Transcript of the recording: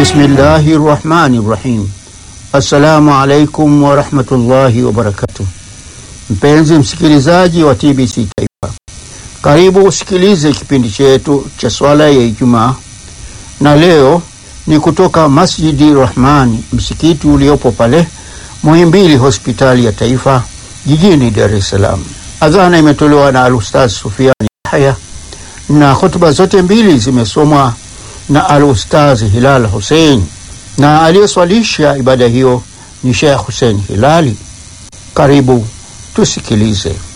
Bismillahi rahmani rahim. Assalamu alaikum warahmatullahi wabarakatuh. Mpenzi msikilizaji wa TBC Taifa, karibu usikilize kipindi chetu cha swala ya Ijumaa, na leo ni kutoka Masjidi Rahmani, msikiti uliopo pale Muhimbili, hospitali ya taifa jijini Dar es Salaam. Adhana imetolewa na Alustaz Sufiani Yahya na hotuba zote mbili zimesomwa na Alustaz Hilal Hussein na aliyeswalisha ibada hiyo ni Sheikh Hussein Hilali. Karibu tusikilize.